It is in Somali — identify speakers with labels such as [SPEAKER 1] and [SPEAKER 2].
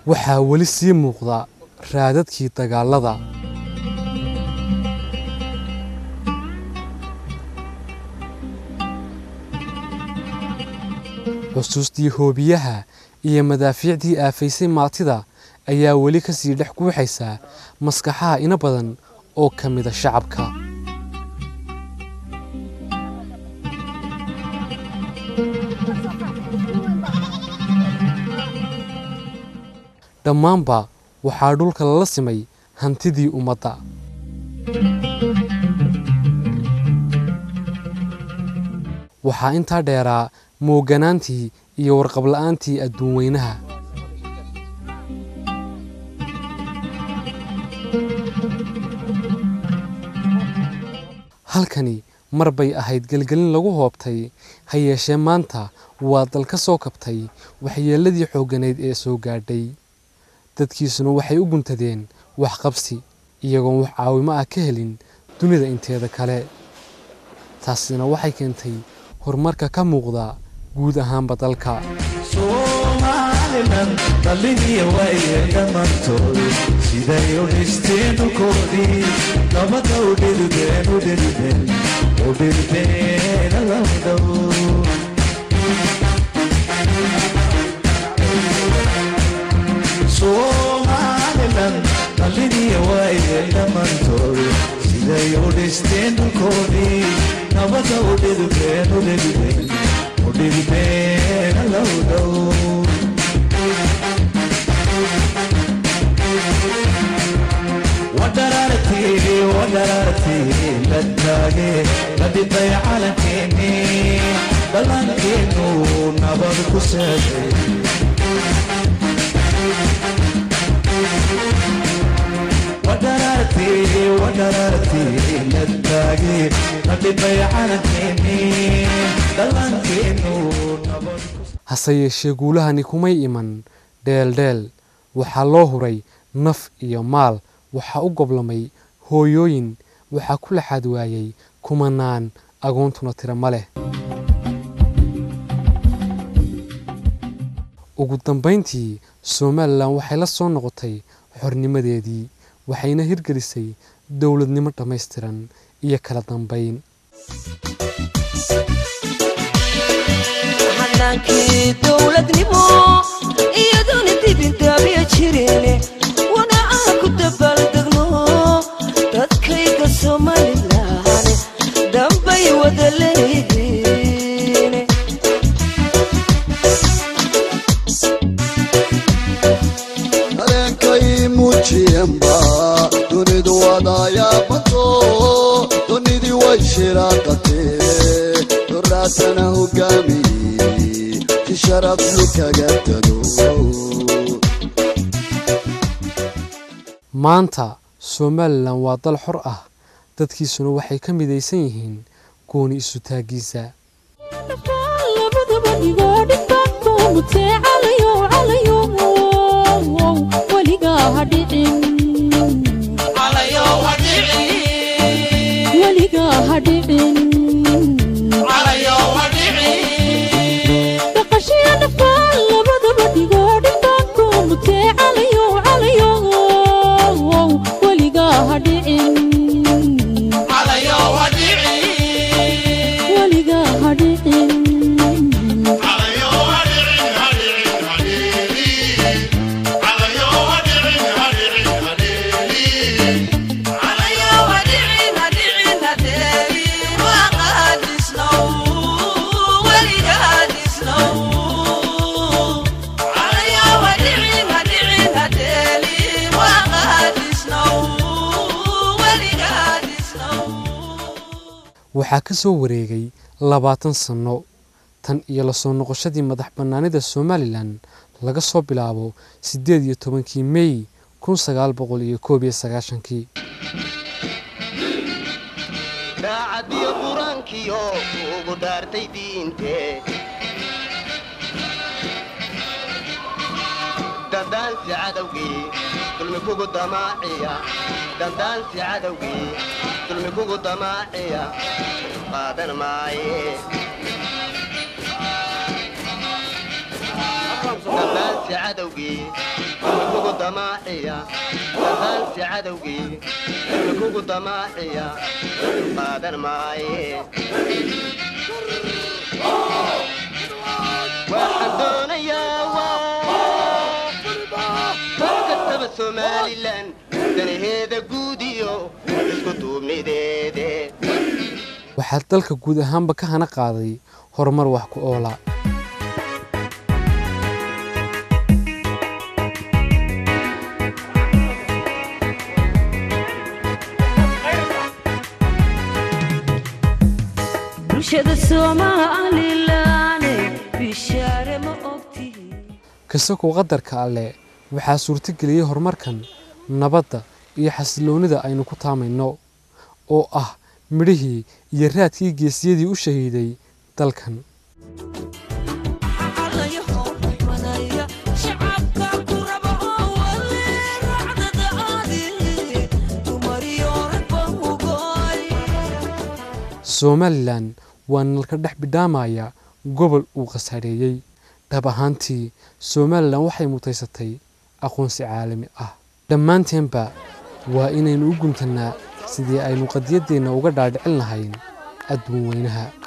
[SPEAKER 1] waxaa weli sii muuqda raadadkii dagaallada xusuustii hoobiyaha iyo madaafiicdii aafaysay maatida ayaa weli ka sii dhex guuxaysa maskaxaha ina badan oo ka mida shacabka dhammaanba waxaa dhulka lala simay hantidii ummadda waxaa intaa dheeraa mooganaantii iyo warqabla'aantii adduun weynaha halkani mar bay ahayd gelgelin lagu hoobtay ha yeeshee maanta waa dal ka soo kabtay waxyeelladii xoogganayd ee soo gaadhay dadkiisuna waxay u guntadeen waxqabsi iyagoon wax caawimo ah ka helin dunida inteeda kale taasina waxay keentay horumarka ka muuqda guud ahaanba dalka
[SPEAKER 2] somalilan dhallihiya waaye dhammaantood siday u dhisteen dhulkoodii nabada u dhiribeen u dhiribeen u dhiribeen alawdhow somalilan dhallihiya waaye dhammaantood siday u dhisteen dhulkoodii nabada u dhiribeen u dhiribeen u dhiribeen alawdhow ودررتي ودررتي للتاجي لدي على كيني بلانكينو نبض كسادي ودررتي ودررتي للتاجي لدي على كيني بلانكينو نبض
[SPEAKER 1] hase yeeshee guulahani kumay iman dheeldheel waxaa loo huray naf iyo maal waxaa u goblamay hooyooyin waxaa ku laxaad waayey kumanaan agoontuna tira ma leh ugu dambayntii somalilan waxay la soo noqotay xornimadeedii waxayna hirgelisay dowladnimo dhammaystiran iyo kala dambayn
[SPEAKER 3] xanaankii dowladnimo iyaduna dibindaabya jireen wana aan ku dabaaldegno dadkayga somalilan dambay wada leeyihiin
[SPEAKER 4] dareenkay muujiyanba dunidu wadaayabato dunidii way shiraaqatee doraasana hogaamiyey si sharaflu kaga tago
[SPEAKER 1] maanta somalilan waa dal xor ah dadkiisuna waxay ka midaysan yihiin gooni isu taaggiisa
[SPEAKER 5] labadaba dhigoo dhibbaanku mutee calayo calayo weligaa ha dhicin weligaa ha dhicin dhaqashiya dhafaan labadaba dhigoo dhibbaanku mutee calayo calayo weligaa ha dhicin weligaa ha dhicin
[SPEAKER 1] waxaa ka soo wareegay labaatan sanno tan iyo la soo noqoshadii madax bannaanida somalilan laga soo bilaabo siddeed iyo tobankii mey kun sagaal boqol iyo koob iyo sagaashankii
[SPEAKER 6] daacadiyo qur-aankiyo ugu dhaartay diinte dandaansi cadowgii dulmi kugu damaaciya dandaansi cadowgii dulmi kugu damaaciya qaadan maaye dandaansi cadowgii dulmi kugu damaaciya dandaansi cadowgii dulmi kugu damaaciya qaadan maaye waxaan doonayaa waa mar kastaba somalilan danaheeda guud iyo isku duubnideede
[SPEAKER 1] waxaa dalka guud ahaanba ka hana qaaday horumar wax ku oola
[SPEAKER 3] bulshada soomaalilane bishaare ma ogtihiin
[SPEAKER 1] kasakoo qadarka alle waxaa suurtageliyey horumarkan nabadda iyo xasiloonnida aynu ku taamayno oo ah midhihii iyo raadkii geesiyadii u shahiiday dalkan somalilan waa nalka dhex bidhaamaya gobol uu khasaareeyey dhab ahaantii somalilan waxay mutaysatay aqoonsi caalami ah dhammaanteenba waa inaynu u guntannaa sidii aynu qadiyaddeenna uga dhaadhicin lahayn adduun weynaha